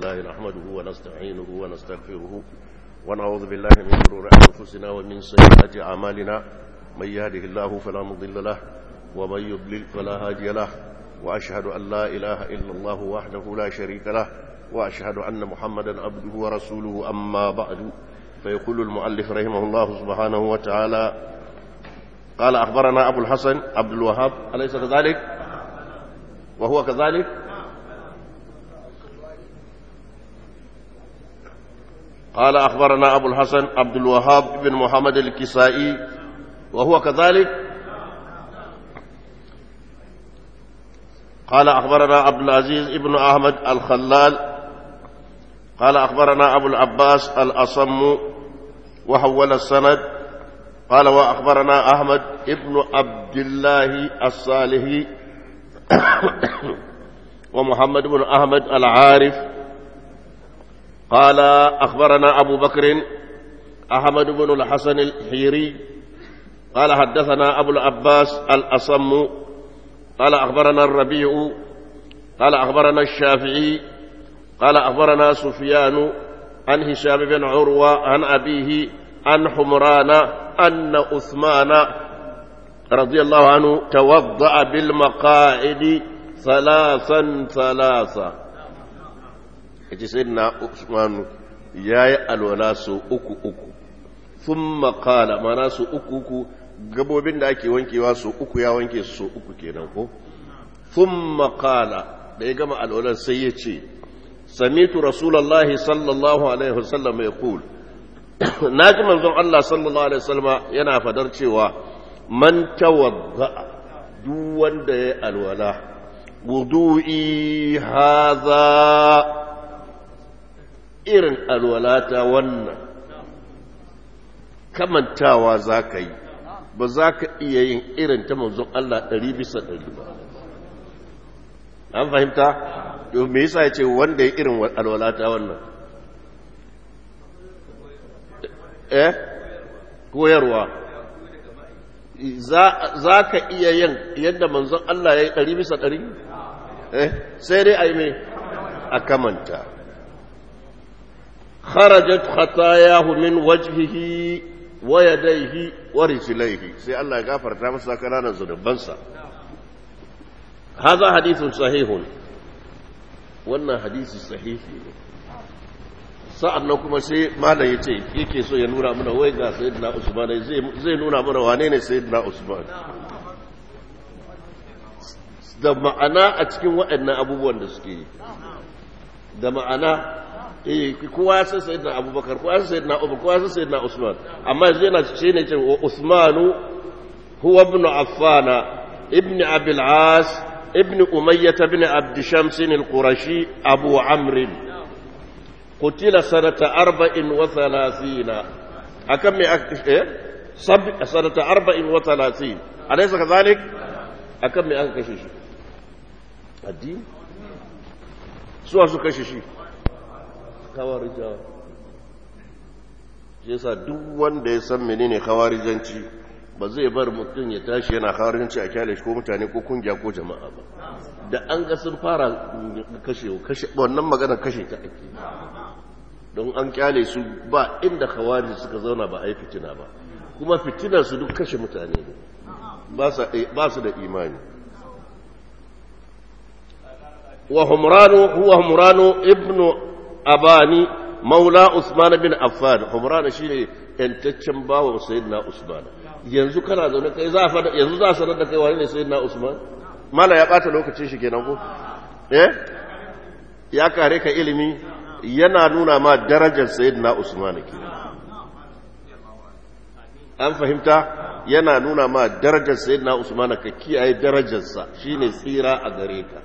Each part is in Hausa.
لله نحمده ونستعينه ونستغفره ونعوذ بالله من شرور أنفسنا ومن سيئات أعمالنا من يهده الله فلا مضل له ومن يضلل فلا هادي له وأشهد أن لا إله إلا الله وحده لا شريك له وأشهد أن محمدا عبده ورسوله أما بعد فيقول المؤلف رحمه الله سبحانه وتعالى قال أخبرنا أبو الحسن عبد الوهاب أليس كذلك وهو كذلك قال أخبرنا أبو الحسن عبد الوهاب بن محمد الكسائي وهو كذلك قال أخبرنا عبد العزيز بن أحمد الخلال قال أخبرنا أبو العباس الأصم وحول السند قال وأخبرنا أحمد ابن عبد الله الصالحي ومحمد بن أحمد العارف قال أخبرنا أبو بكر أحمد بن الحسن الحيري قال حدثنا أبو العباس الأصم قال أخبرنا الربيع قال أخبرنا الشافعي قال أخبرنا سفيان عن هشام بن عروة عن أبيه عن حمران أن عثمان رضي الله عنه توضأ بالمقاعد ثلاثا ثلاثا yace sayyidina Usman yayi alwala su uku uku thumma qala mana su uku uku gabobin da ake wankewa su uku ya wanke su uku kenan ko thumma qala da ya gama alwalar sai ya ce samitu rasulullahi sallallahu alaihi wasallam yaqul naji manzon Allah sallallahu alaihi wasallam yana fadar cewa man tawadda duk wanda ya alwala wudu'i hadha irin alwalata wannan kamantawa za ka yi ba za ka iya yin irin ta manzon Allah ɗari bisa ɗari ba an fahimta me yasa ya ce wanda ya irin alwalata wannan eh koyarwa za ka iya yin yadda manzon Allah ya yi ɗari bisa ɗari eh sai dai a yi mai a kamanta kharajat khatayahu min wajhihi wa yadayhi wa rijlaihi sai Allah ya gafarta masa kananan zunubansa hadha hadithun sahihun wannan hadisi sahihi ne sa'an nan kuma sai malam ya ce yake so ya nuna mana wai ga sayyidina usman zai nuna mana wane ne sayyidina usman da ma'ana a cikin waɗannan abubuwan da suke yi da ma'ana eh kowa ya san sayyidina abubakar kowa ya san sayyidina umar kowa ya san sayyidina usman amma yanzu yana ce ne ce wa usmanu huwa ibn affana ibn abil as ibn umayyah ibn abd shams al-qurashi abu amr قتل سنة أربع وثلاثين أكم إيه؟ سب سنة أربع وثلاثين أليس كذلك أكم أكشش الدين سوى سكششي kawarija shi yasa duk wanda ya san menene kawarijanci ba zai bar mutum ya tashi yana kawarijanci a kyale shi ko mutane ko kungiya ko jama'a ba da an ga sun fara kashe wannan magana kashe ta ake don an kyale su ba inda khawarij suka zauna ba a yi fitina ba kuma fitinar su duk kashe mutane ne ba su da imani wa humranu huwa humranu ibnu abani maula usman bin affan humranu shine yantaccen bawan sayyidina usman yanzu kana zaune kai za a yanzu za a sanar da kai wani ne sayyidina usman mala ya bata lokacin shi kenan ko eh ya kare ka ilimi yana nuna ma darajar sayyidina Usman ke an fahimta yana nuna ma darajar sayyidina Usman ka kiyaye darajarsa shine tsira a gare ka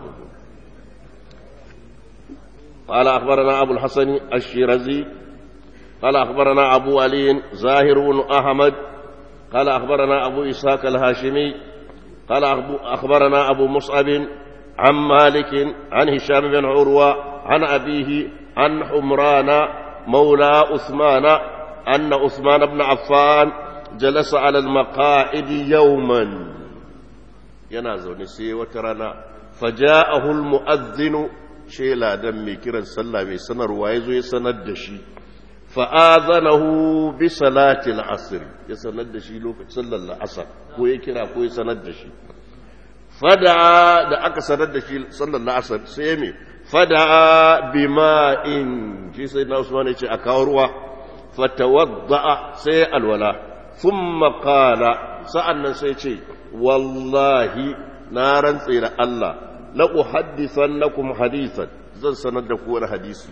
قال أخبرنا أبو الحسن الشيرازي قال أخبرنا أبو علي زاهر بن أحمد قال أخبرنا أبو إسحاق الهاشمي قال أخبرنا أبو مصعب عن مالك عن هشام بن عروة عن أبيه عن حمران مولى عثمان أن عثمان بن عفان جلس على المقاعد يوما ينازل نسي وترنا فجاءه المؤذن shela dan mai kiran sallah mai sanarwa ya zo ya sanar da shi fa'azanahu bi salatil asr ya sanar da shi lokacin sallar la'asar ko ya kira ko ya sanar da shi fada da aka sanar da shi sallar la'asar sai me fada bima'in shi sai na usman ya ce a kawo ruwa fatawadda sai alwala thumma qala sa'annan sai ce wallahi na rantse da Allah la uhaddithannakum hadithan zan sanar da ku wani hadisi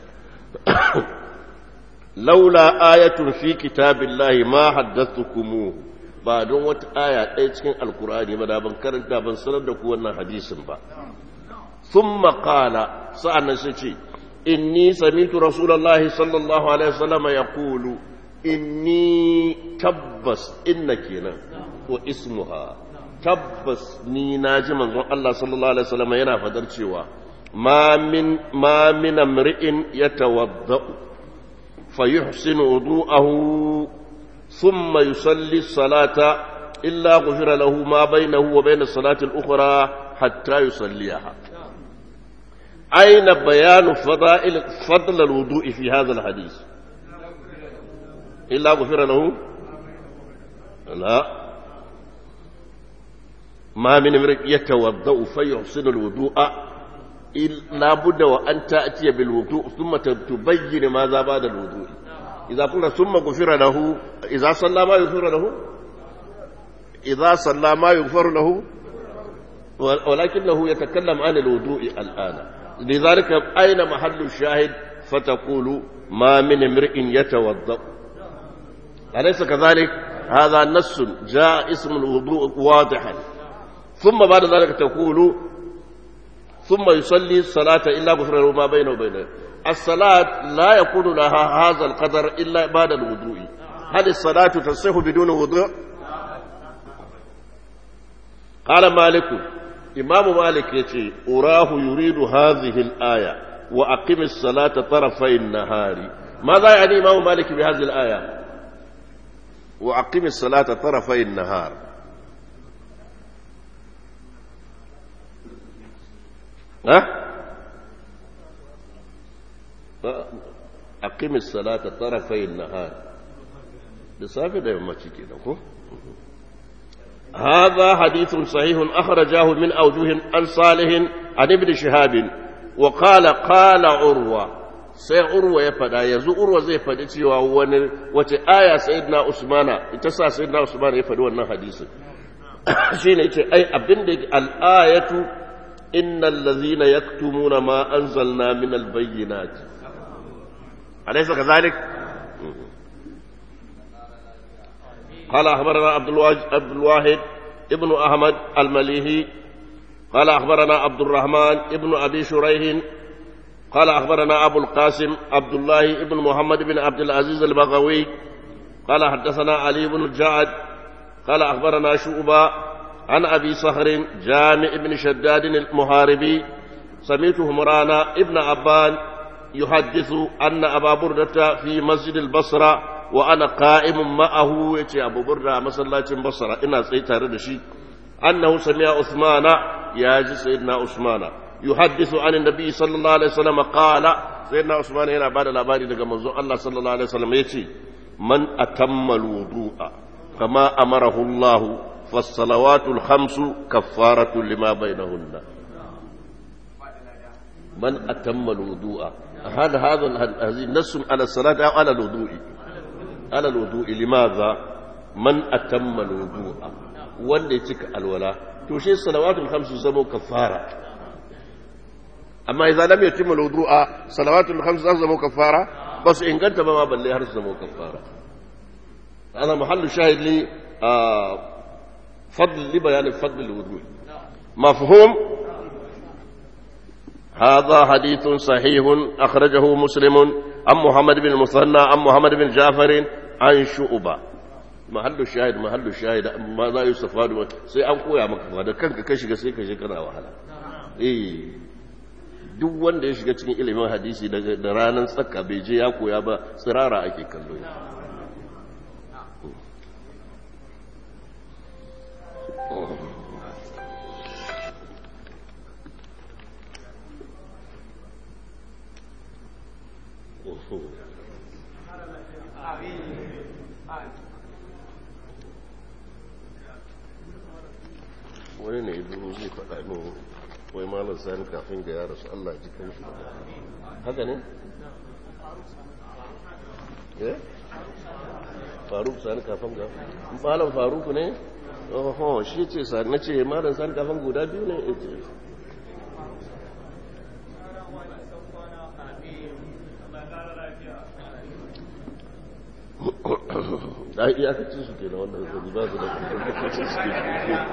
laula ayatun fi kitabillahi ma haddathtukumuhu ba don wata aya ɗaya cikin alkur'ani ba da ban karanta ban sanar da ku wannan hadisin ba ثم قال سألنا سيتي إني سمعت رسول الله صلى الله عليه وسلم يقول إني تبس إنك واسمها تبس ني ناجي من الله صلى الله عليه وسلم ينا فدر cewa ما من ما من امرئ يتوضأ فيحسن وضوءه ثم يصلي الصلاة إلا غفر له ما بينه وبين الصلاة الأخرى حتى يصليها أين بيان فضائل فضل الوضوء في هذا الحديث إلا غفر له لا ما من امرئ يتوضأ فيحسن الوضوء لا بد وأن تأتي بالوضوء ثم تبين ماذا بعد الوضوء إذا قلنا ثم غفر له إذا صلى ما يغفر له إذا صلى ما يغفر له ولكنه يتكلم عن الوضوء الآن لذلك أين محل الشاهد فتقول ما من امرئ يتوضأ أليس كذلك هذا نص جاء اسم الوضوء واضحا ثم بعد ذلك تقول ثم يصلي الصلاة إلا غفر له ما بينه وبينه الصلاة لا يكون لها هذا القدر إلا بعد الوضوء هل الصلاة تصح بدون وضوء قال مالك إمام مالك يتي أراه يريد هذه الآية وأقم الصلاة طرفي النهار ماذا يعني إمام مالك بهذه الآية وأقم الصلاة طرفي النهار ها أقم الصلاة طرفي النهار لصافي ده يومتي كده هذا حديث صحيح أخرجاه من أوجه عن صالح عن ابن شهاب وقال قال عروة sai urwa ya fada yanzu urwa zai faɗi cewa wani wace aya sayyidina usmana ita sa sayyidina usmana ya faɗi wannan hadisin shine yace ai abinda al-ayatu innal ladzina yaktumuna ma anzalna min al-bayyinat alaysa kadhalik قال أخبرنا عبد عبد الواحد ابن أحمد المليهي قال أخبرنا عبد الرحمن ابن أبي شريح قال أخبرنا أبو القاسم عبد الله ابن محمد بن عبد العزيز البغوي قال حدثنا علي بن الجعد قال أخبرنا شعبة عن أبي صخر جامع بن شداد المحاربي سمعت همران ابن أبان يحدث أن أبا بردة في مسجد البصرة وأنا قائم معه يتي أبو بردة مسلاة بصرة إنا سيتار دشي أنه سمع عثمان يا سيدنا عثمان يحدث عن النبي صلى الله عليه وسلم قال سيدنا عثمان هنا بعد الأباري لك منظور الله صلى الله عليه وسلم يتي من أتم الوضوء كما أمره الله فالصلوات الخمس كفارة لما بينهن من أتم الوضوء هذا هذا هذه نص على الصلاة أو على الوضوء على الوضوء لماذا من أتم الوضوء wanda ya cika alwala to shi salawatul khamsu zamo kafara amma idan lam yatimma alwudu'a salawatul khamsu zamo kafara bas inganta ba ma balle har su zamo kafara ana mahallu shahid li fadl li bayan fadl alwudu' mafhum هذا حديث صحيح أخرجه مسلم عن محمد بن المثنى عن محمد بن جعفر عن شعبة mahallu shahid mahallu shahid ma za yi safadu sai an koya maka ba da kanka ka shiga sai ka je kana wahala eh duk wanda ya shiga cikin ilimin hadisi daga da ranar tsaka bai je ya koya ba tsirara ake kallo wani ne ibu zai faɗa min wai malar sani kafin ga yara su Allah ji kan shi haka ne? eh? faruk sani kafin ga malar faruk ne? oho shi ce sani na ce malar sani kafin guda biyu ne ya ce da iyakacin su ke na wannan zai ba su da iyakacin su ke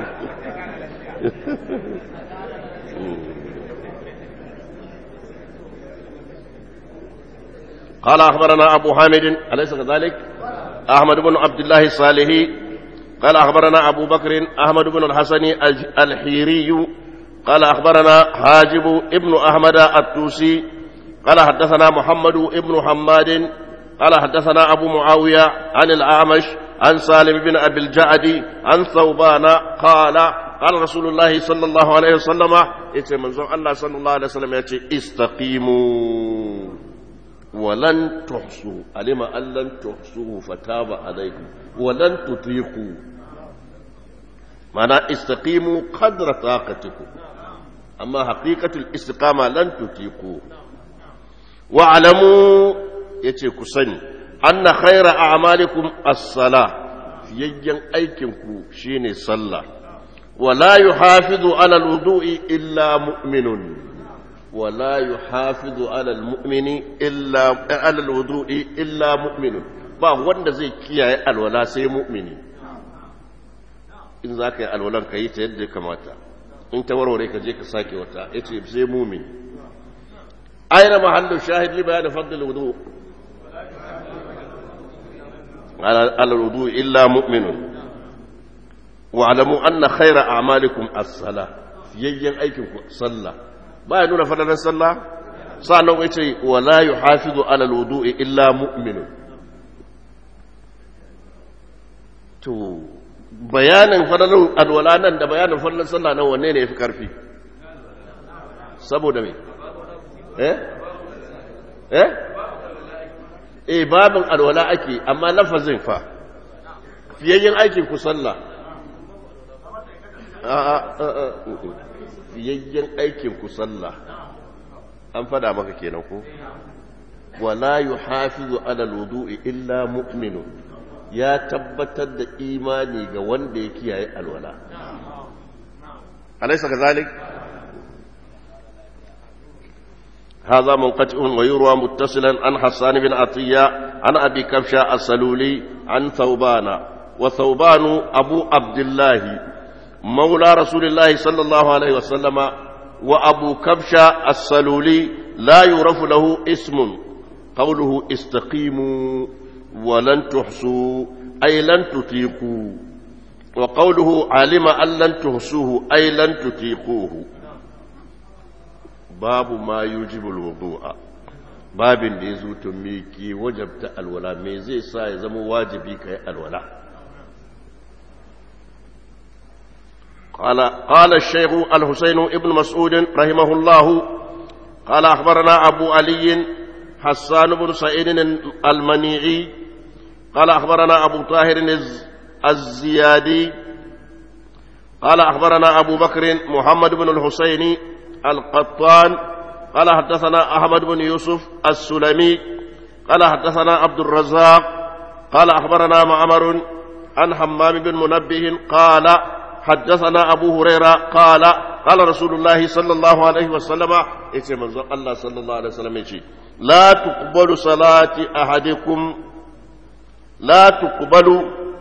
قال أخبرنا أبو حامد أليس كذلك أحمد بن عبد الله الصالحي قال أخبرنا أبو بكر أحمد بن الحسن الحيري قال أخبرنا حاجب ابن أحمد التوسي قال حدثنا محمد ابن حماد قال حدثنا أبو معاوية عن الأعمش عن سالم بن أبي الجعد عن ثوبان قال قال رسول الله صلى الله عليه وسلم يتي منظر الله صلى الله عليه وسلم يتي استقيموا ولن تحصوا علم أن لن تحصوا فتاب عليكم ولن تطيقوا معنى استقيموا قدر طاقتكم أما حقيقة الاستقامة لن تطيقوا واعلموا yace ku sani anna khaira a'malikum as-sala fiyayyan aikinku shine sallah wala yuhafizu ala al-wudu'i illa mu'minun wala yuhafizu ala al-mu'mini illa ala al-wudu'i illa mu'minun ba wanda zai kiyaye alwala sai mu'mini in za ka yi alwalan ka yi ta yadda ya kamata in ta warware ka je ka sake wata yace sai mu'min aina mahallu shahid li bayan fadl al-wudu' على الوضوء إلا مؤمن واعلموا أن خير أعمالكم الصلاة يجين أيكم صلى ما ينون فلنا صلى صلى ويتي ولا يحافظ على الوضوء إلا مؤمن تو bayanin fadalar alwala nan da bayanin fadalar sallah nan wanne ne ya fi ƙarfi saboda me eh eh eh babin alwala ake amma lafazin fa fiyayyen aikin ku sallah fiyayyen aikin ku sallah an fada maka kenan ko wala yuhafizu ala alwudu'i illa mu'minun ya tabbatar da imani ga wanda ya kiyaye alwala alaysa kazalik هذا منقطع ويروى متصلا عن حسان بن عطية عن أبي كبشة السلولي عن ثوبان وثوبان أبو عبد الله مولى رسول الله صلى الله عليه وسلم وأبو كبشة السلولي لا يعرف له اسم قوله استقيموا ولن تحصوا أي لن تطيقوا وقوله علم أن لن تحصوه أي لن تطيقوه babu ma yujibul wudu'a babin da ya zo to me ke wajabta alwala me zai sa ya zama wajibi kai alwala قال قال الشيخ الحسين ابن مسعود رحمه الله قال أخبرنا أبو علي حسان بن سعيد المنيعي قال أخبرنا أبو طاهر الزيادي قال أخبرنا أبو بكر محمد بن الحسين القطان قال حدثنا أحمد بن يوسف السلمي قال حدثنا عبد الرزاق قال أخبرنا معمر عن حمام بن منبه قال حدثنا أبو هريرة قال قال رسول الله صلى الله عليه وسلم إيش منظر الله صلى الله عليه وسلم إيش لا تقبل صلاة أحدكم لا تقبل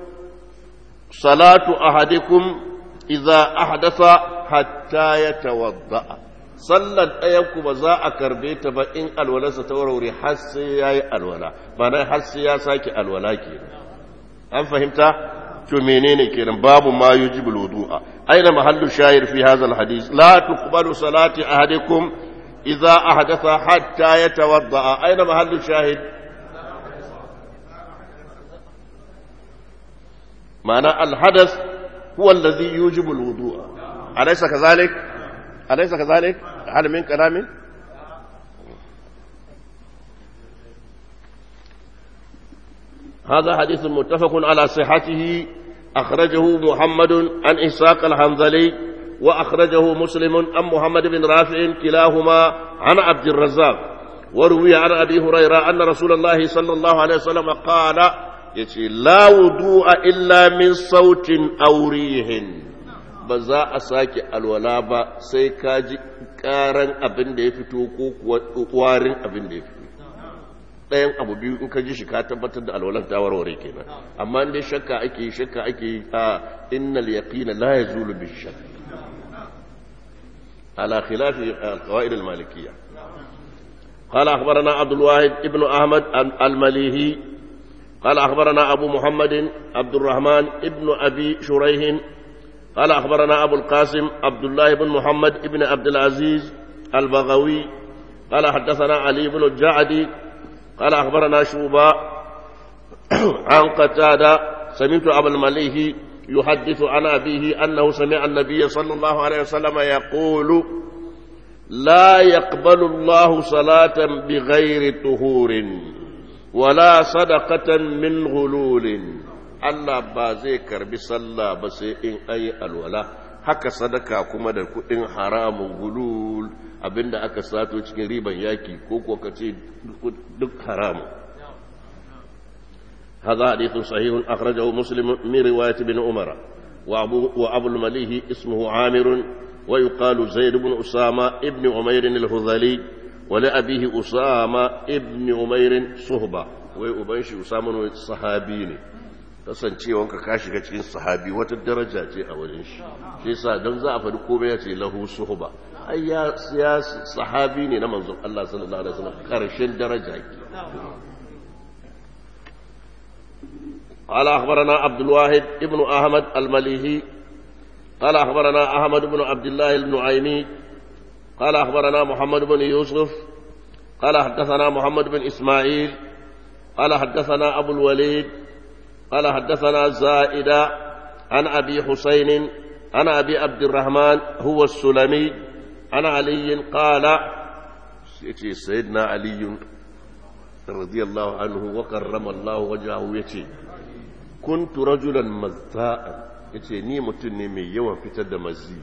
صلاة أحدكم إذا أحدث حتى يتوضأ sallar ɗayanku ba za a karbe ta ba in alwalarsa ta warware har sai ya yi alwala ba na har sai ya sake alwala ke an fahimta to menene kenan babu ma yujibul wudu'a aina mahallu shayir fi hadha alhadith la tuqbalu salati ahadikum idza ahdatha hatta yatawadda aina mahallu shahid معنى الحدث هو الذي يوجب الوضوء أليس كذلك أليس كذلك هل من كلام هذا حديث متفق على صحته أخرجه محمد عن إسحاق الحنظلي وأخرجه مسلم عن محمد بن رافع كلاهما عن عبد الرزاق وروي عن أبي هريرة أن رسول الله صلى الله عليه وسلم قال يتي لا وضوء إلا من صوت أو ريح بزا أساكي الولا با سيكاجي كارن أبن دي فتو وارن أبن دي فتو ɗayan abu biyu in ka ji shi ka tabbatar da alwalan ta warware kenan amma in dai shakka ake yi shakka ake yi a innal yaqina la yazulu bi shakk ala khilafi alqawaid almalikiyya قال أخبرنا عبد الواحد ابن أحمد المليهي قال أخبرنا أبو محمد عبد الرحمن ابن أبي شريح قال أخبرنا أبو القاسم عبد الله بن محمد ابن عبد العزيز البغوي قال حدثنا علي بن الجعدي قال أخبرنا شوبا عن قتادة سمعت أبا المليه يحدث عن أبيه أنه سمع النبي صلى الله عليه وسلم يقول لا يقبل الله صلاة بغير طهور ولا صدقة من غلول Allah ba zai karbi sallah ba sai in ayi alwala haka sadaka kuma da kudin haramun gulul abinda aka sato cikin riban yaki ko kuwa ka ce duk haramu هذا حديث صحيح أخرجه مسلم من رواية بن عمر وأبو, وأبو المليه اسمه عامر ويقال زيد بن أسامة ابن عمير الهذلي ولأبيه أسامة ابن عمير صهبة ويؤبنش أسامة صحابيني kasancewanka ka shiga cikin sahabi wata daraja ce a wajen shi shi yasa don za a faɗi komai ya ce lahu suhba ai ya sahabi ne na manzon Allah sallallahu alaihi wasallam karshen daraja ke قال أخبرنا عبد الواحد ابن أحمد المليهي قال أخبرنا أحمد بن عبد الله النعيمي قال أخبرنا محمد بن يوسف قال حدثنا محمد بن إسماعيل قال حدثنا أبو الوليد قال حدثنا زائدة عن أبي حسين عن أبي عبد الرحمن هو السلمي عن علي قال سيدنا علي رضي الله عنه وكرم الله وجهه يتي كنت رجلا مزاء yace ni mutum ne mai yawan fitar da mazi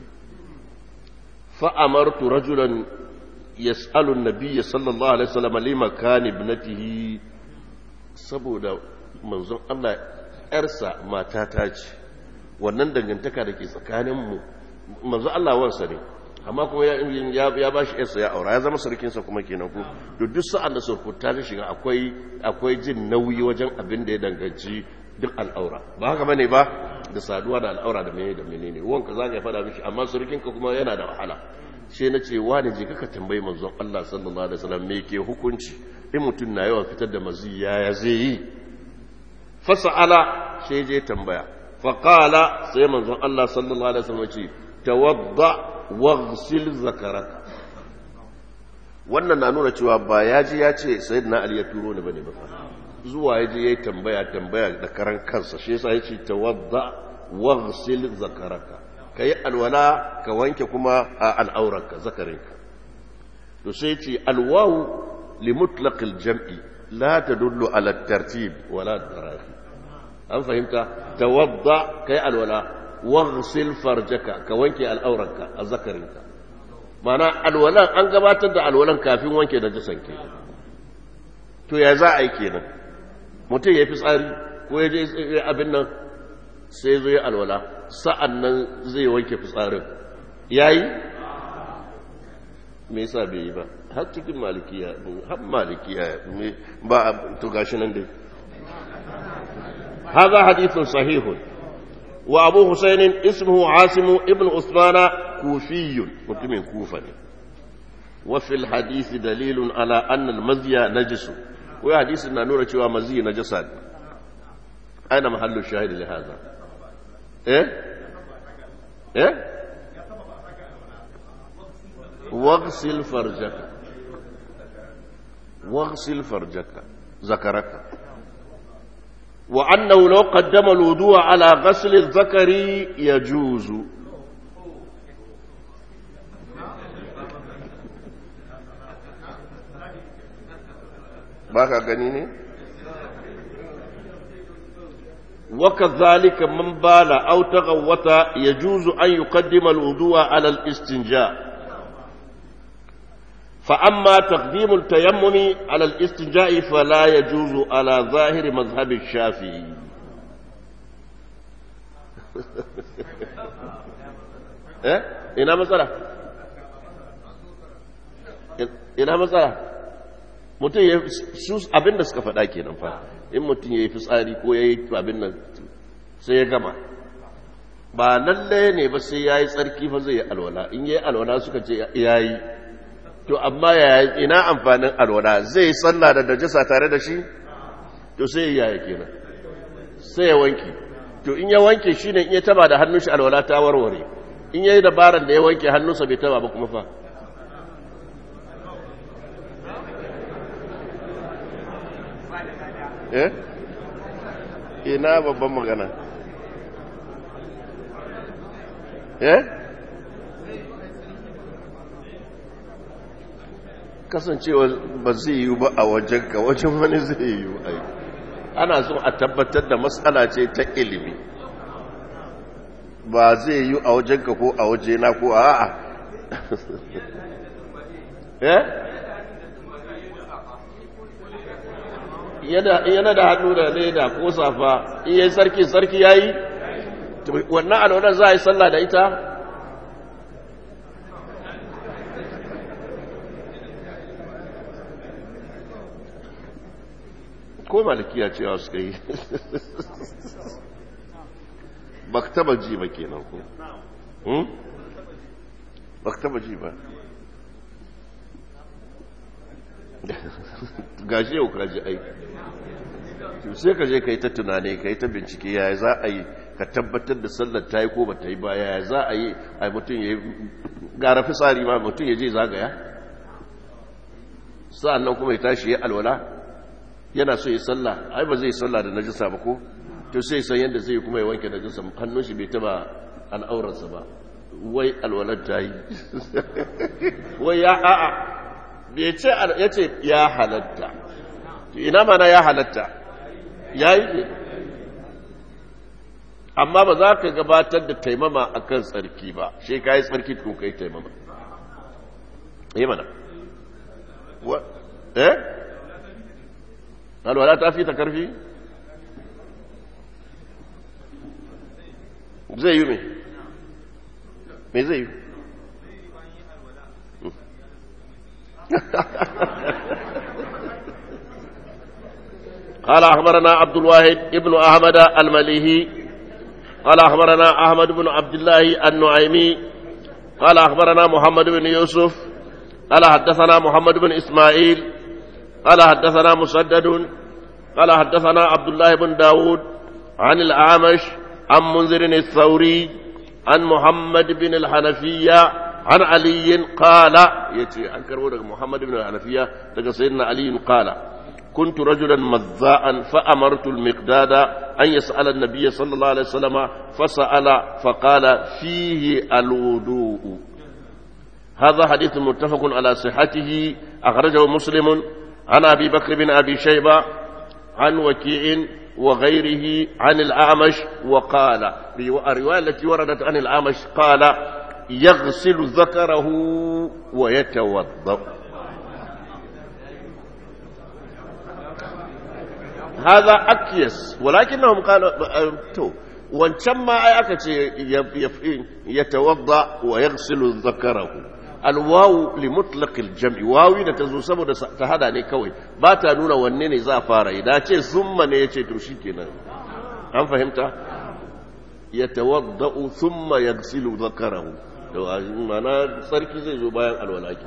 fa'amartu rajulan yas'alu an-nabiyya sallallahu alaihi wasallam lima kana ibnatihi saboda manzon Allah ‘yarsa matata ce wannan dangantaka da ke tsakaninmu manzon Allah wansa ne amma kuma ya ba shi ‘yarsa ya aura ya zama sarkinsa kuma kenan ku da duk sa'an da surkuta ta shiga akwai jin nauyi wajen abin da ya danganci duk al'aura ba haka bane ba da saduwa da al'aura da mene da menene wanka za ka faɗa mishi amma surukinka kuma yana da wahala sai na ce wani je kaka tambayi manzon Allah sallallahu alaihi wasallam me ke hukunci in mutum na yawan fitar da mazi yaya zai yi fasa'ala sai je tambaya faƙala sai manzon Allah sallallahu alaihi wasallam ce tawadda waghsil zakaraka wannan na nuna cewa ba ya ji ya ce sayyidina ali ya turo ni bane ba zuwa ya je yayi tambaya tambaya da karan kansa shi yasa yace tawadda waghsil zakaraka kai alwala ka wanke kuma al'aurarka zakarinka to sai ce alwawu لمطلق الجمع لا تدل على الترتيب ولا التراخي an fahimta tawadda kai alwala waghsil farjaka ka wanke al'auranka a zakarinka mana alwalan an gabatar da alwalan kafin wanke da jisan ke to ya za a yi kenan mutum ya fi tsari ko ya je abin nan sai zo ya alwala sa'an nan zai wanke fitsarin ya yi me yasa bai yi ba har cikin malikiya har malikiya ba to gashi nan dai هذا حديث صحيح وأبو حسين اسمه عاصم ابن عثمان كوفي متمن كوفة وفي الحديث دليل على أن المزي نجس وحديث أن نورة شوى مزي نجسا أين محل الشاهد لهذا إيه إيه واغسل فرجك واغسل فرجك ذكرك وأنه لو قدم الوضوء على غسل الذكر يجوز baka gani ne وكذلك من بال أو تغوط يجوز أن يقدم الوضوء على الاستنجاء فأما تقديم التيمم على الاستنجاء فلا يجوز على ظاهر مذهب الشافعي eh ina matsala ina matsala mutum ya su abin da suka faɗa kenan fa in mutum ya yi fitsari ko ya yi abin nan sai ya gama ba lalle ne ba sai ya yi tsarki fa zai yi alwala in ya yi alwala suka ce ya yi to amma ya ina amfanin alwala zai yi sallah da najasa tare da shi to sai ya yi kenan sai ya wanke to in ya wanke shi ne in ya taba da hannun shi alwala ta warware in ya yi dabaran da ya wanke hannunsa bai taba ba kuma fa eh ina babban magana eh kasancewa ba zai yi ba a wajenka wajen wani zai yi ai ana so a tabbatar da matsala ce ta ilimi ba zai yi a wajenka ko a wajena ko a a'a eh yana da hannu da leda ko safa iya sarki sarki ya yi wannan alwadar za a yi sallah da ita ko malikiya cewa suka yi ba ka taba ji ba kenan ko ba ka taba ji ba gashi yau kaji aiki sai ka je ka yi ta tunani ka yi ta bincike yaya za a yi ka tabbatar da sallar ta yi ko ba ta yi ba yaya za a yi a mutum ya yi gara fisari ma mutum ya je zagaya sa'an nan kuma ya tashi ya alwala yana so ya sallah ai ba zai yi sallah da najisa ba ko to sai san yadda zai kuma ya wanke najisa hannun shi bai taba al'aurarsa ba wai alwalar ta yi wai ya a'a bai ce ya ce ya halatta ina mana ya halatta ya yi amma ba za ka gabatar da taimama a kan tsarki ba shi ka yi tsarki ko ka yi taimama yi mana eh alwala ta fi ta karfi zai yi mai mai zai yi قال أخبرنا عبد الواحد ابن أحمد المليهي قال أخبرنا أحمد بن عبد الله النعيمي قال أخبرنا محمد بن يوسف قال حدثنا محمد بن إسماعيل قال حدثنا مسدد قال حدثنا عبد الله بن داود عن الأعمش عن منذر الثوري عن محمد بن الحنفية عن علي قال يتي عن محمد بن الحنفية سيدنا علي قال كنت رجلا مذاء فأمرت المقداد أن يسأل النبي صلى الله عليه وسلم فسأل فقال فيه الوضوء هذا حديث متفق على صحته أخرجه مسلم عن أبي بكر بن أبي شيبة عن وكيع وغيره عن الأعمش وقال الرواية التي وردت عن الأعمش قال يغسل ذكره ويتوضأ هذا أكيس ولكنهم قالوا تو wancan ma ai aka ce ya tawadda wa yaghsilu dhakarahu alwawu li mutlaq aljam'i wawi da tazo saboda ta hada ne kawai ba ta nuna wanne ne za fara yi da ce summa ne yace to shikenan an fahimta ya tawadda thumma yaghsilu dhakarahu to mana sarki zai zo bayan alwala ke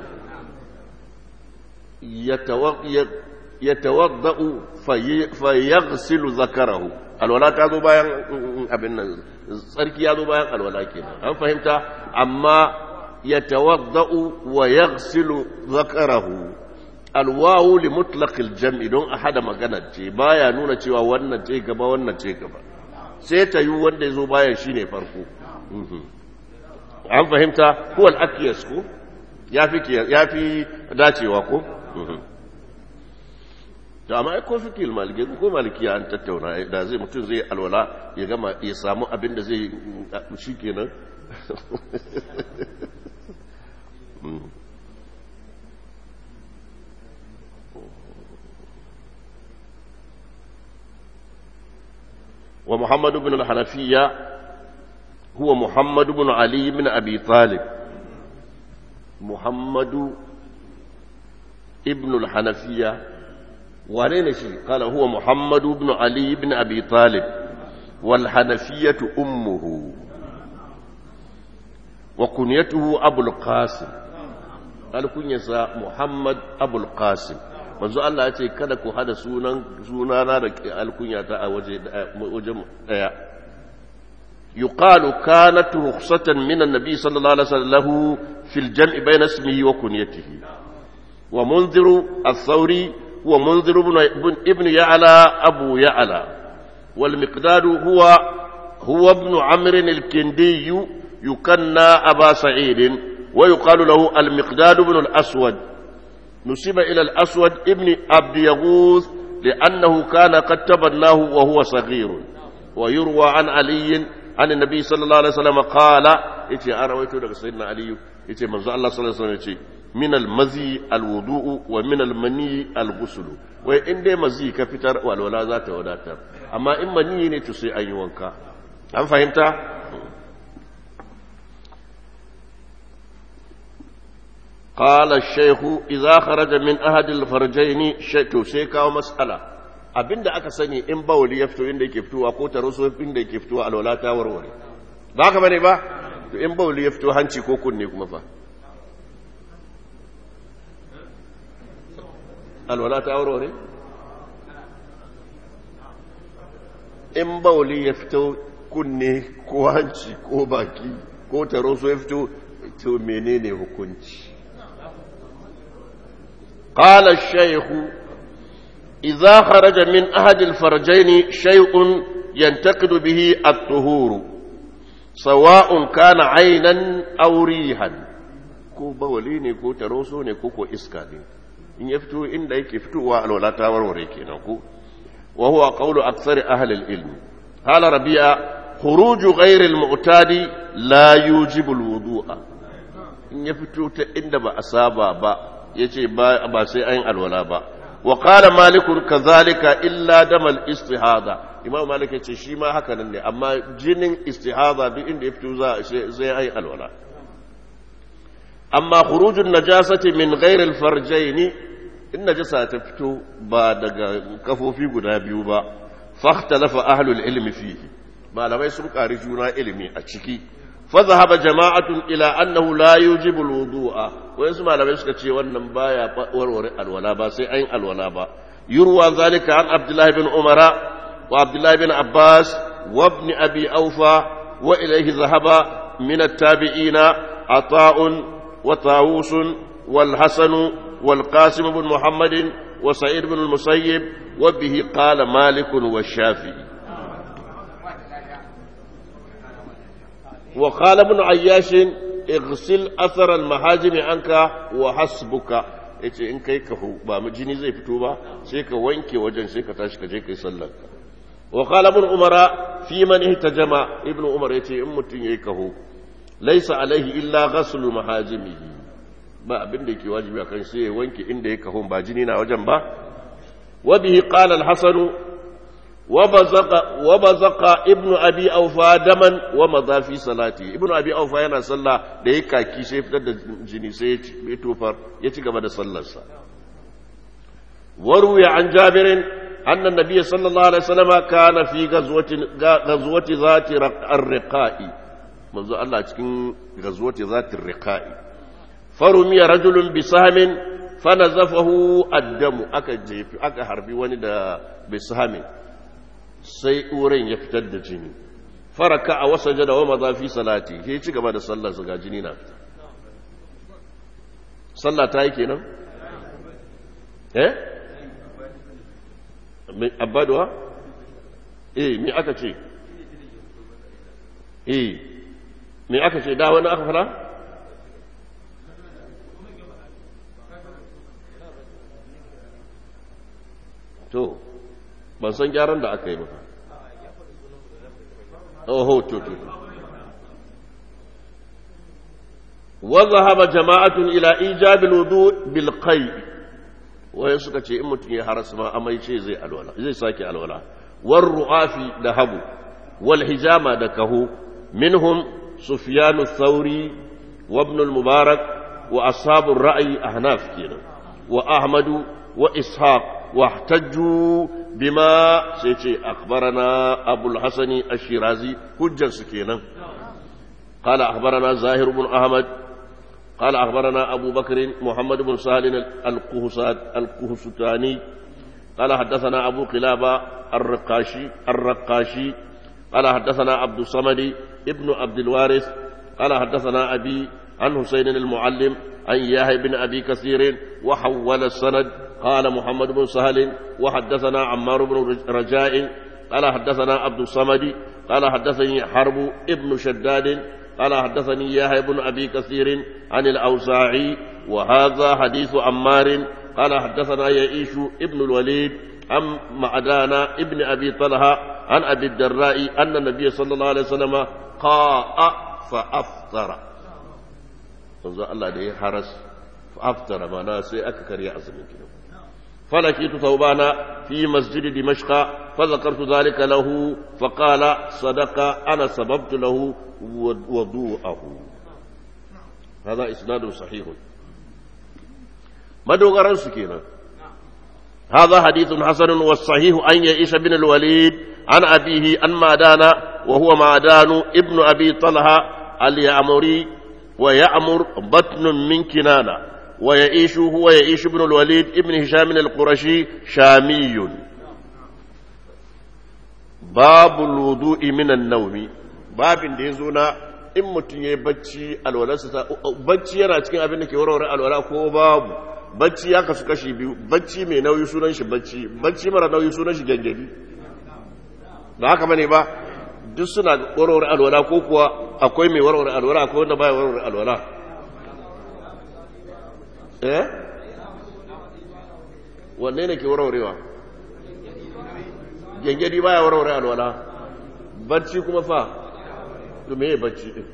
ya tawadda يتوضأ في فيغسل ذكره alwala ta zo bayan abin nan tsarki ya zo bayan alwala kenan an fahimta amma ya tawadda'u wa yaghsilu zakarahu alwawu li mutlaqil jam'i don a hada magana ce baya nuna cewa wannan ce gaba wannan ce gaba sai ta yi wanda ya zo bayan shine farko an fahimta huwa al-aqyas ko yafi yafi dacewa ko to amma ai ko fikil maliki ko malikiya an tattauna da zai mutum zai alwala ya gama ya samu abin da zai shikenan ومحمد بن الحنفية هو محمد بن علي بن أبي طالب محمد ابن الحنفية ولين شيء قال هو محمد بن علي بن أبي طالب والحنفية أمه وكنيته أبو القاسم قال كنيسة محمد أبو القاسم manzo Allah ya ce kada ku hada sunan sunana da alkunyata a waje wajen daya yuqalu kanat rukhsatan min an-nabi sallallahu alaihi wasallam fil jam'i bayna ismihi wa kunyatihi wa munziru ath-thawri huwa munziru ibn ibn ya'la abu ya'la wal miqdad huwa huwa ibn amr al-kindi yukanna aba sa'id wa yuqalu lahu al-miqdad ibn al-aswad نسب إلى الأسود ابن عبد يغوث لأنه كان قد تبناه وهو صغير ويروى عن علي عن النبي صلى الله عليه وسلم قال إتي أنا ويتو سيدنا علي إتي من الله صلى الله عليه وسلم إتي من المزي الوضوء ومن المني الغسل وإن دي مزي كفتر والولا ذات وداتر أما إن مني نتسي أي وانكا أم فهمت؟ قال الشيخ إذا خرج من أحد الفرجين شيء سيكا ومسألة abinda aka sani in bawali ya fito inda yake fitowa ko taro so inda yake fitowa alwala ta warware ba haka bane ba to in bawali ya fito hanci ko kunne kuma fa alwala ta warware in bawali ya fito kunne ko hanci ko baki ko taro so ya fito to menene hukunci قال الشيخ إذا خرج من أحد الفرجين شيء ينتقد به الطهور سواء كان عينا أو ريحا ko bawali ne ko taroso ne ko ko iska ne in ya fito inda yake fitowa alwala ta warware kenan ko wa huwa qawlu aktsari ahli al-ilm qala rabi'a khuruj ghayr al-mu'tadi la yujibu al-wudu'a in ya fito ta inda ba a saba ba yace ba ba sai ayin alwala ba wa qala malik kadhalika illa damal istihada imam malik yace shi ma haka nan ne amma jinin istihada duk inda ya fito za sai ayin alwala amma khurujun najasati min ghairi alfarjaini in najasa ta fito ba daga kafofi guda biyu ba fahtalafa ahlul ilmi fihi malamai sun kari juna ilimi a ciki fa zahaba jama'atun ila annahu la yujibu alwudu'a wayansu malamai suka ce wannan baya warware alwala ba sai ayin alwala ba yurwa zalika an abdullahi bin umara wa abdullahi bin abbas wa ibn abi aufa wa ilayhi zahaba min at-tabi'ina ata'un وطاووس والحسن والقاسم بن محمد وسعيد بن المسيب وبه قال مالك والشافعي وقال ابن عياش اغسل اثر المهاجم عنك وحسبك yace in kai kahu ba jini zai fito ba sai ka wanke wajen sai ka tashi ka je kai sallar wa qala ibn umara fi man ihtajama ibn umar yace in mutun yayi kahu laisa alaihi illa ghaslu mahajimihi ba abin da yake wajibi akan sai ya wanke inda ya kahon ba jini na wajen ba wa bihi qala al-hasan wa bazaqa wa bazaqa ibnu abi awfa daman wa madha fi salati ibnu abi awfa yana sallah da ya kaki sai fitar da jini sai ya tofar ya ci gaba da sallarsa وروي عن جابر أن النبي صلى الله عليه وسلم كان في غزوة غزوة ذات الرقاء manzo Allah cikin gazwati zatir riqa'i farumiya rajulun bi sahmin fanazafahu addamu aka jefi aka harbi wani da bi sahmin sai uren ya fitar da jini faraka a wasajada wa maza fi salati ke ci gaba da sallar ga jini na fita sallah ta yi kenan eh abaduwa eh me aka ce eh me aka ce da wani aka fara? to ban san gyaran da aka yi ba oho to to وذهب جماعة إلى إيجاب الوضوء بالقيء waye suka ce in mutum ya haras ma amai ce zai alwala zai sake alwala war ru'afi da habu wal hijama da kahu minhum sufyan ath-thawri wa ibn al-mubarak wa ashabu ar-ra'yi ahnaf kenan wa ahmadu wa ishaq wa ihtajju bima sai ce akhbarana abul hasani ash-shirazi hujjar su kenan قال أخبرنا زاهر بن أحمد قال أخبرنا أبو بكر محمد بن سهل القهستاني قال حدثنا أبو قلابة الرقاشي الرقاشي قال حدثنا عبد الصمد ابن عبد الوارث قال حدثنا أبي عن حسين المعلم عن ياهي بن أبي كثير وحول السند قال محمد بن سهل وحدثنا عمار بن رجاء قال حدثنا عبد الصمد قال حدثني حرب ابن شداد قال حدثني يحيى بن ابي كثير عن الاوزاعي وهذا حديث عمار قال حدثنا يعيش ابن الوليد عن معدان ابن ابي طلحه عن ابي الدراء ان النبي صلى الله عليه وسلم قاء فافطر manzo Allah da ya haras aftara mana sai aka karya azumin kinan فلقيت ثوبان في مسجد دمشق فذكرت ذلك له فقال صدق أنا سببت له وضوءه هذا إسناد صحيح ما دوغران سكينة هذا حديث حسن والصحيح أن يعيش بن الوليد عن أبيه عن معدان وهو معدان ابن أبي طلحة اليعمري ويعمر بطن من كنانة ويعيش هو يعيش ابن الوليد ابن هشام القرشي شامي باب الوضوء من النوم باب da yazo na in mutum yayi bacci alwalarsa ta bacci yana cikin abin da ke warware alwala ko babu bacci ya kasu kashi biyu bacci mai nauyi sunan shi bacci bacci mara nauyi sunan shi gangadi ba haka bane ba duk suna warware alwala ko kuwa akwai mai warware alwala akwai wanda baya warware alwala eh wanne ne ke warwarewa gengedi baya warware alwala bacci kuma fa to me bacci din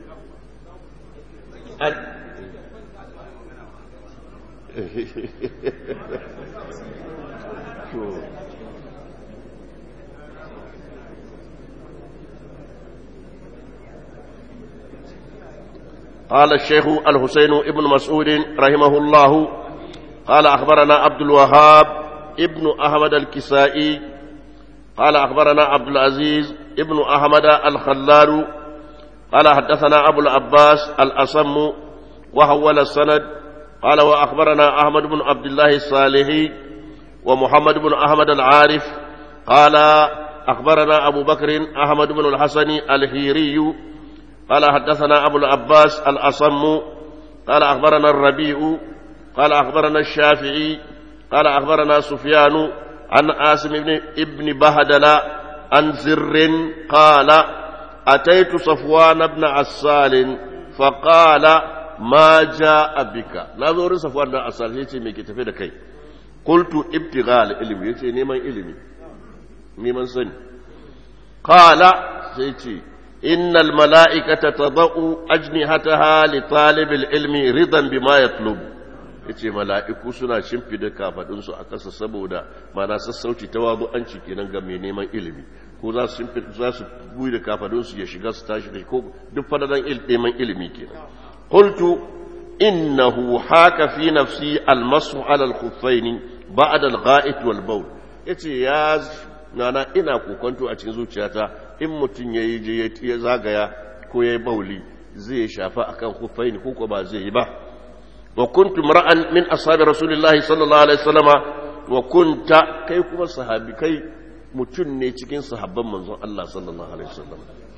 قال الشيخ الحسين ابن مسعود رحمه الله قال أخبرنا عبد الوهاب ابن أحمد الكسائي قال أخبرنا عبد العزيز ابن أحمد الخلال قال حدثنا أبو العباس الأصم وحول السند قال وأخبرنا أحمد بن عبد الله الصالحي ومحمد بن أحمد العارف قال أخبرنا أبو بكر أحمد بن الحسن الهيري قال حدثنا أبو العباس الأصم قال أخبرنا الربيع قال أخبرنا الشافعي قال أخبرنا سفيان عن آسم بن ابن بهدل عن زر قال أتيت صفوان بن عسال فقال ما جاء بك نظر صفوان بن عسال يتي ميكي تفيد كي قلت ابتغاء العلم يتي نيمان علمي نيمان سن قال سيتي إن الملائكة تضع أجنحتها لطالب العلم رضا بما يطلب yace mala'iku suna shimfida kafadunsu a ƙasa saboda mana sassauci ta wazo an ci kenan ga mai neman ilimi ko za su shimfida za su buyi da kafadunsu ya shiga su tashi da ko duk fadadan neman ilimi kenan qultu innahu haka fi nafsi almasu ala al-khuffaini ba'da al-gha'it wal bawl yace ya nana ina kokonto a cikin zuciyata in mutum ya yi ya zagaya ko ya yi bauli zai shafa akan khuffaini ko ko ba zai yi ba wa kuntu mar'an min ashabi rasulillahi sallallahu alaihi wasallama wa kunta kai kuma sahabi kai mutum ne cikin sahabban manzon Allah sallallahu alaihi wasallam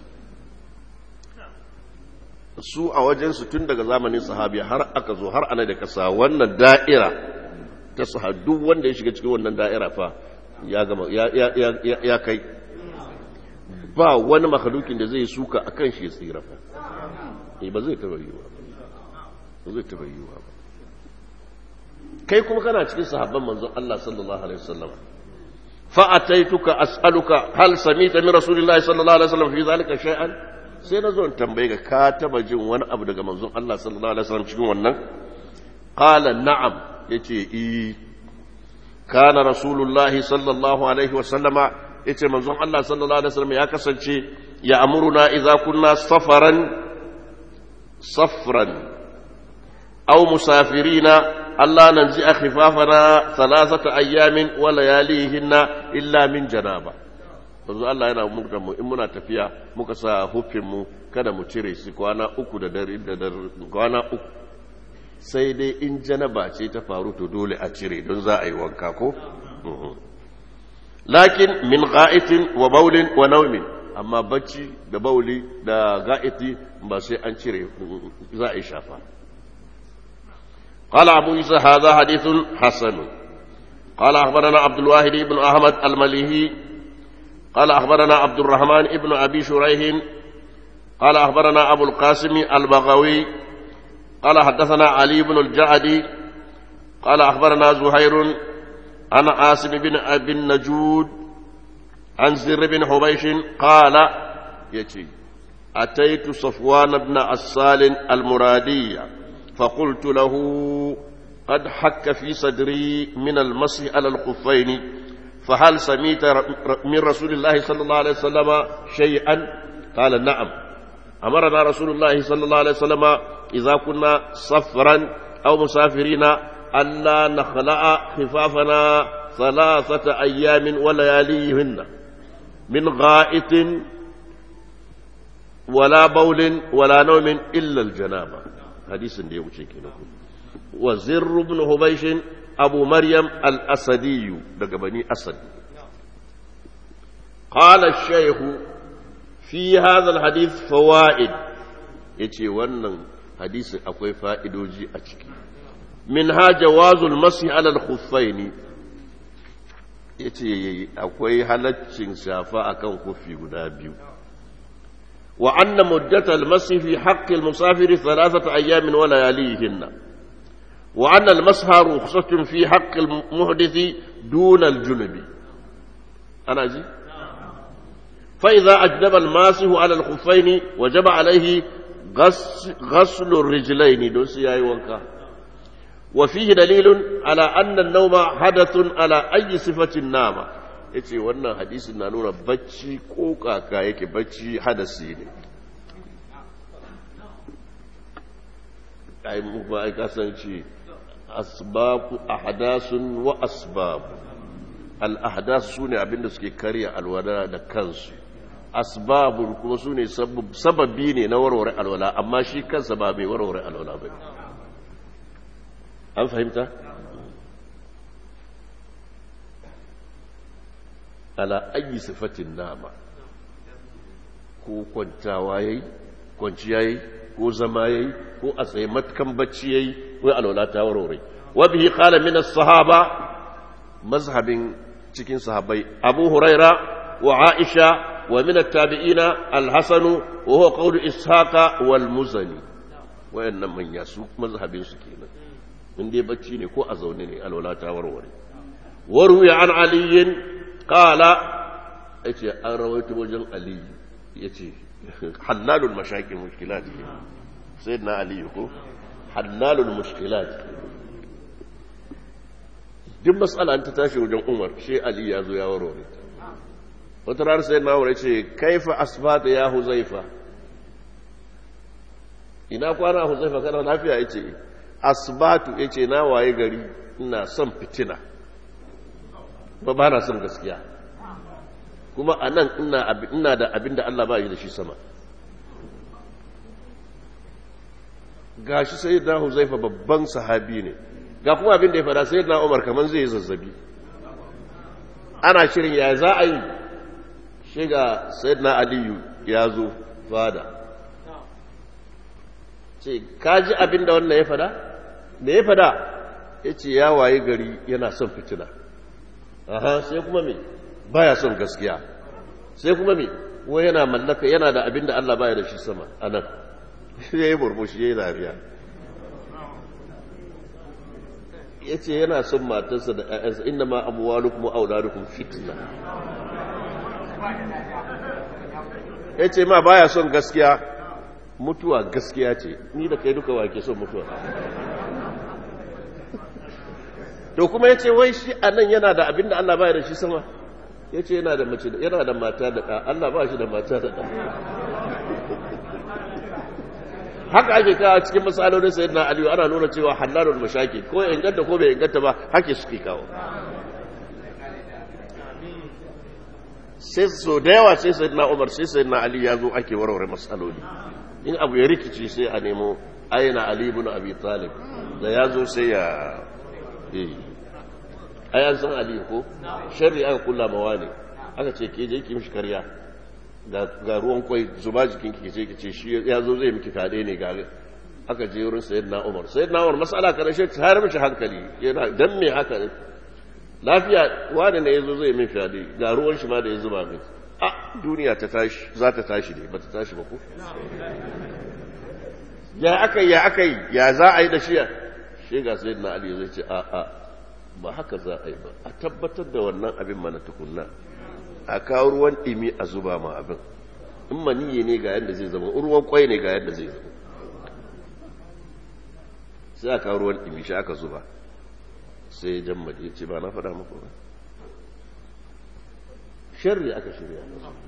su a wajen su tun daga zamanin sahabi har aka zo har ana da kasa wannan da'ira ta sahadu wanda ya shiga cikin wannan da'ira fa ya gama ya kai ba wani makalukin da zai suka akan shi ya tsira fa ba zai taba yiwa ba zai taba yiwa ba kai kuma kana cikin sahabban manzon Allah sallallahu alaihi wasallam فأتيتك أسألك هل سميت من رسول الله صلى الله عليه وسلم في ذلك شيئا sai na zo in tambaye ka ka taba jin wani abu daga manzon Allah sallallahu alaihi wasallam cikin wannan qala na'am yace eh kana rasulullah sallallahu alaihi wasallama yace manzon Allah sallallahu alaihi wasallam ya kasance ya amuruna idza kunna safaran safran aw musafirina Allah nan ji a khifafana salasata ayyamin wa layalihinna illa min janaba yanzu Allah yana murda mu in muna tafiya muka sa hufin mu kada mu cire shi kwana uku da dare da kwana uku sai dai in janaba ce ta faru to dole a cire don za a yi wanka ko lakin min ga'itin wa baulin wa naumin amma bacci da bauli da ga'iti ba sai an cire za a yi shafa قال أبو عيسى هذا حديث حسن قال أخبرنا عبد الواحد بن أحمد المليهي قال أخبرنا عبد الرحمن بن أبي شريح قال أخبرنا أبو القاسم البغوي قال حدثنا علي بن الجعدي قال أخبرنا زهير عن عاصم بن أبي النجود عن زر بن حبيش قال يتي أتيت صفوان بن عسال المرادية فقلت له قد حك في صدري من المسح على الخفين فهل سميت من رسول الله صلى الله عليه وسلم شيئا قال نعم أمرنا رسول الله صلى الله عليه وسلم إذا كنا صفرا أو مسافرين ألا نخلع خفافنا ثلاثة أيام ولياليهن من غائط ولا بول ولا نوم إلا الجنابة حديث دي وشيكي وزر بن هبيش أبو مريم الأسدي بني أسد قال الشيخ في هذا الحديث فوائد يتي ونن حديث أكوي فائدوجي أشكي منها جواز المسح على الخفين yace akwai halaccin shafa akan kufi guda biyu wa anna muddatal masih fi haqqi al-musafir thalathata ayamin wa layalihinna wa anna al-masha rukhsatun fi haqqi al-muhdith duna al-junubi ana ji fa idha ajdaba al-masih ala al-khuffayn wajaba alayhi غسل الرجلين دوس yayi wanka وفيه دليل على أن النوم حدث على أي صفة نام yace wannan hadisin na nuna bacci ko kaka yake bacci hadasi ne ai mu ba ai kasance asbabu ahdasun wa asbab al ahdas sune abinda suke karya alwala da kansu asbabun kuma sune sababi ne na warware alwala amma shi kansa ba mai warware alwala bane an fahimta ala ayi sifatin nama ko kwantawa yayi kwanciya yayi ko zama yayi ko a tsaye matkan bacci yayi ko alwala ta warware wa bihi qala min as-sahaba mazhabin cikin sahabbai abu huraira wa aisha wa min at-tabi'ina al-hasan wa huwa qawlu ishaqa wal muzani wayannan manya su mazhabin su kenan in dai bacci ne ko a zaune ne alwala ta warware waruya an aliyin kala ya ce an rawaito wajen aliyu ya ce hallalul mashakin mushkilat ne sai na aliyu ko hallalul mushkilat duk matsala ta tashi wajen umar shi aliyu ya zo ya warware wata rana sai na wuri ce kaifa asbata ya huzaifa ina kwana huzaifa kana lafiya ya ce asbatu ya ce na waye gari ina son fitina ba ba na son gaskiya kuma a nan ina da abin da Allah ba yi da shi sama ga shi sai da huzaifa babban sahabi ne ga kuma abin da ya fada sai na umar kamar zai yi zazzabi ana shirin ya za a yi shiga sai na aliyu ya zo fada ce ka ji abin da wannan ya fada me ya fada ya ce ya waye gari yana son fitina aha sai kuma me baya son gaskiya sai kuma me wai yana mallaka yana da abin da Allah baya da shi sama a nan ya yi burbushi ya yi dariya ya ce yana son matarsa da ‘ya'yansa inda ma abuwalukum wa auladukum fitna ya ce ma baya son gaskiya mutuwa gaskiya ce ni da kai duka wake son mutuwa to kuma ya ce wai shi a nan yana da abin da Allah baya da shi sama ya ce yana da mace yana da mata da ɗa Allah ba shi da mata da ɗa haka ake kawo cikin matsalolin sayid na aliyu ana nuna cewa halalun mashaki ko ya inganta ko bai inganta ba hake suke kawo sai so da yawa sai sayid na umar sai sayid na aliyu ya zo ake warware matsaloli in abu ya rikici sai a nemo aina ali ibn abi talib da ya zo sai ya ai an san aliyu ko sharri aka kulla mawa ne aka ce ke je ki mishi karya ga ruwan kwai zuba jikin ki ce ce shi ya zo zai miki fade ne ga aka je wurin sayyidina umar sayyidina umar masala kana shi har mishi hankali yana dan me haka ne lafiya wani ne yazo zai min fade ga ruwan shi ma da ya zuba min a duniya ta tashi za ta tashi ne ba ta tashi ba ko ya akai ya akai ya za a yi da shi shi ga sayyidina ali zai ce a a ba haka za a yi ba a tabbatar da wannan abin mana tukunna a kawo ruwan ɗimi a zuba ma abin in maniyi ne ga yadda zai zama ruwan kwai ne ga yadda zai zama sai a kawo ruwan ɗimi shi aka zuba sai ya jan ya ce ba na faɗa muku ba sharri aka shirya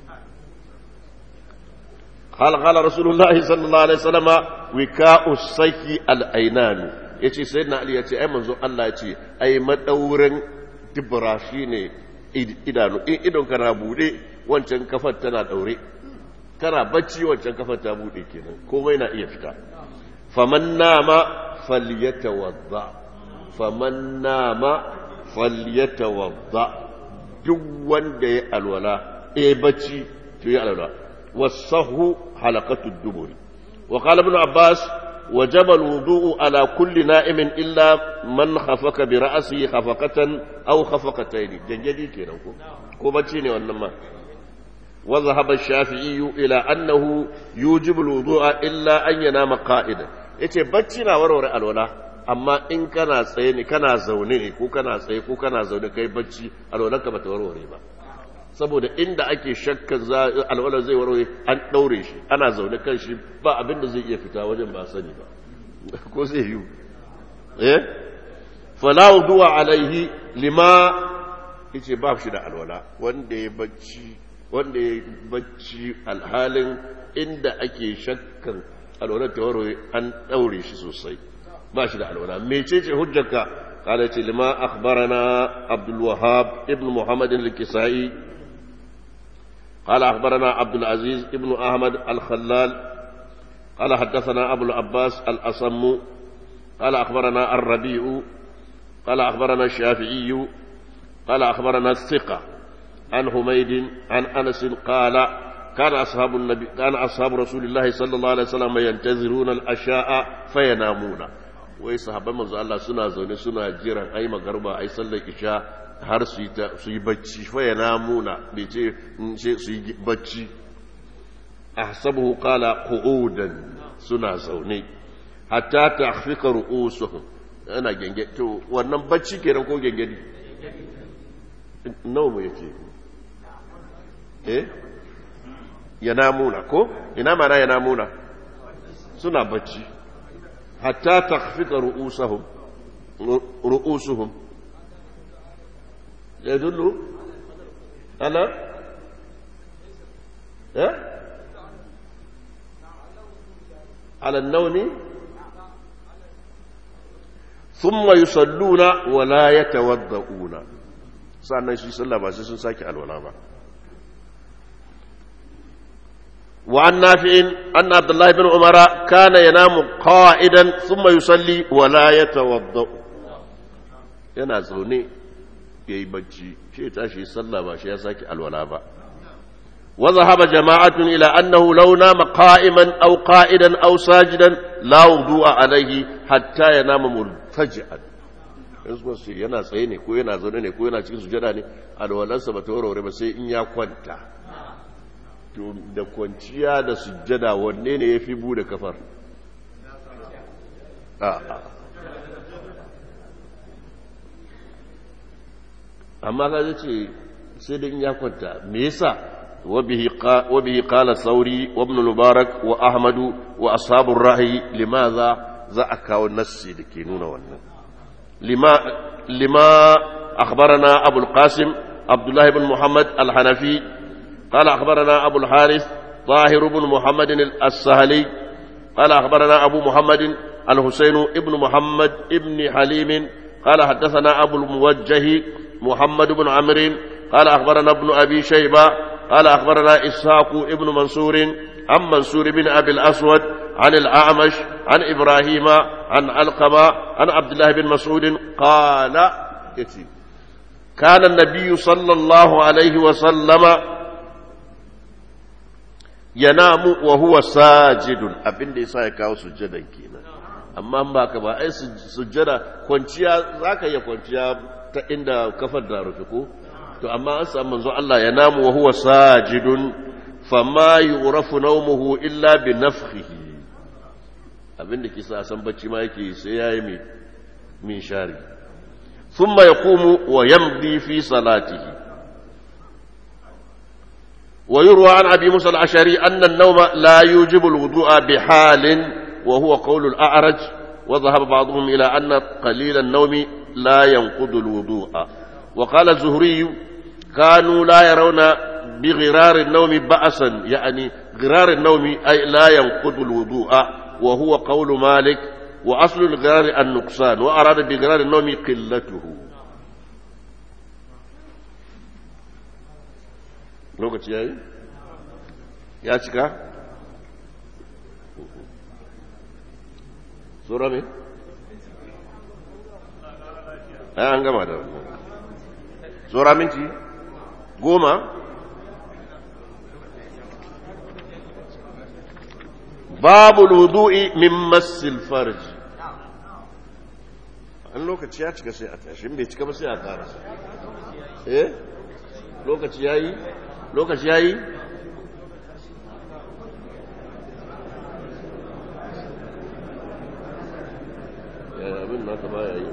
قال قال رسول الله صلى الله عليه وسلم وكاء السيف الأينان yace sayyidina ali yace ai manzo Allah yace ai madaurin dubra shine idanu in idon ka na bude wancan kafar tana daure kana bacci wancan kafar ta bude kenan komai na iya fita faman nama falyatawadda faman nama falyatawadda duk wanda ya alwala eh bacci to ya alwala wasahu halaqatu duburi wa qala ibn abbas وجب الوضوء على كل نائم إلا من خفق برأسه خفقة أو خفقتين جنجدي كده كوبتشيني وانما وذهب الشافعي إلى أنه يوجب الوضوء إلا أن ينام قائدا yace bacci na warware alwala amma in kana tsaye ne kana zaune ne ko kana tsaye ko kana zaune kai bacci alwalanka bata warware ba saboda inda ake shakkan alwala zai warware an ɗaure shi ana zaune kan shi ba abin da zai iya fita wajen ba sani ba ko zai yi eh falawu duwa alaihi lima yace ba shi da alwala wanda ya bacci wanda ya bacci alhalin inda ake shakkan alwalar ta warware an ɗaure shi sosai ba shi da alwala mecece hujjarka قال لما أخبرنا عبد الوهاب ابن محمد الكسائي قال أخبرنا عبد العزيز ابن أحمد الخلال قال حدثنا أبو العباس الأصم قال أخبرنا الربيع قال أخبرنا الشافعي قال أخبرنا الثقة عن حميد عن أنس قال كان أصحاب النبي كان أصحاب رسول الله صلى الله عليه وسلم ينتظرون الأشياء فينامون wai sahabban manzo Allah suna zaune suna jiran ai magarba ai sallar isha har su yi su yi bacci fa yanamuna bai ce ce su yi bacci ahsabuhu qala qu'udan suna zaune hatta tahfika ru'usuhum ana genge to wannan bacci kenan ko gengedi nawa mu yake eh yanamuna ko ina mana yanamuna suna bacci حتى تخفق رؤوسهم رؤوسهم يدل على ها على النوم ثم يصلون ولا يتوضؤون sannan shi sallah ba sai sun sake alwala ba وعن نافع أن عبد الله بن عمر كان ينام قائدا ثم يصلي ولا يتوضأ yana zaune ya yi bacci shi ya tashi sallah ba shi ya sake alwala ba wa zahaba jama'atun ila annahu law nama qa'iman aw qa'idan aw sajidan la wudu'a alayhi hatta yanama multaji'an yanzu su yana tsaye ne ko yana zaune ne ko yana cikin sujada ne alwalansa ba ta warware ba sai in ya kwanta da kwanciya da sujjada wanne ne ya fi bude kafar amma ka ce sai da in ya kwanta me yasa wabihi qala sauri wa ibn mubarak wa ahmadu wa ashabur rahi limaza za a kawo nassi da ke nuna wannan lima lima akhbarana abul qasim abdullah ibn muhammad al-hanafi qala akhbarana abul harith طاهر بن محمد السهلي قال أخبرنا أبو محمد الحسين ابن محمد ابن حليم قال حدثنا أبو الموجه محمد بن عمرو قال أخبرنا ابن أبي شيبة قال أخبرنا إسحاق ابن منصور عن منصور بن أبي الأسود عن الأعمش عن إبراهيم عن علقمة عن عبد الله بن مسعود قال كان النبي صلى الله عليه وسلم ينام وهو ساجد أبن دي سايكاو سجدا كينا amma ba ka ba ai sujjada kwanciya za ka iya kwanciya ta inda kafar da rufe ko to amma an samu manzo Allah ya namu wa huwa sajidun fama yurafu nawmuhu illa bi nafkhihi abinda kisa san bacci ma yake sai yayi mai min shari thumma yaqumu wa yamdi fi salatihi wa yurwa an abi musa al-ashari anna an-nawma la yujibu al-wudu'a bi halin وهو قول الأعرج وذهب بعضهم إلى أن قليل النوم لا ينقض الوضوء وقال الزهري كانوا لا يرون بغرار النوم بأسا يعني غرار النوم أي لا ينقض الوضوء وهو قول مالك وأصل الغرار النقصان وأراد بغرار النوم قلته lokaci yayi ya cika Sura me? Ai an gama da wannan. Sura minti goma? Babu wudu'i min massil farj. An lokaci ya cika sai a tashi, bai cika ba sai a karasa. Eh? Lokaci yayi? Lokaci yayi? abin naka baya yi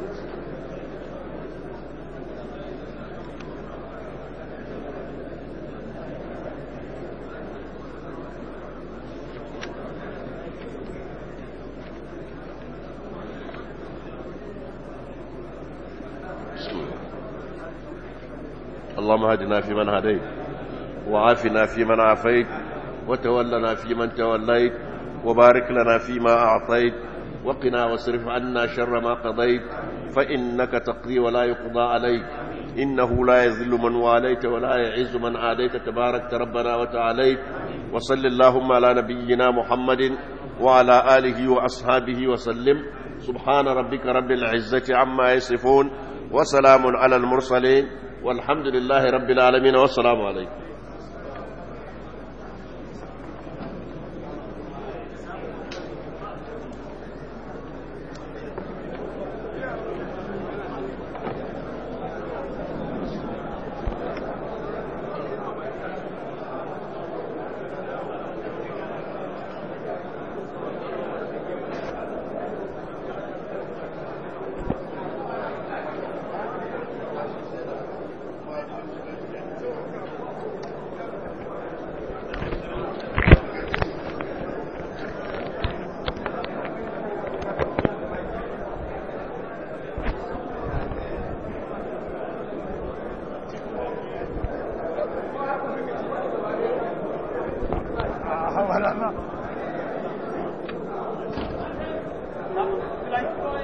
اللهم هدنا فيمن هديت وعافنا فيمن عافيت وتولنا فيمن توليت وبارك لنا فيما أعطيت وقنا واصرف عنا شر ما قضيت فإنك تقضي ولا يقضى عليك إنه لا يذل من واليت ولا يعز من عاديت تبارك ربنا وتعاليت وصل اللهم على نبينا محمد وعلى آله وأصحابه وسلم سبحان ربك رب العزة عما يصفون وسلام على المرسلين والحمد لله رب العالمين والسلام عليكم Like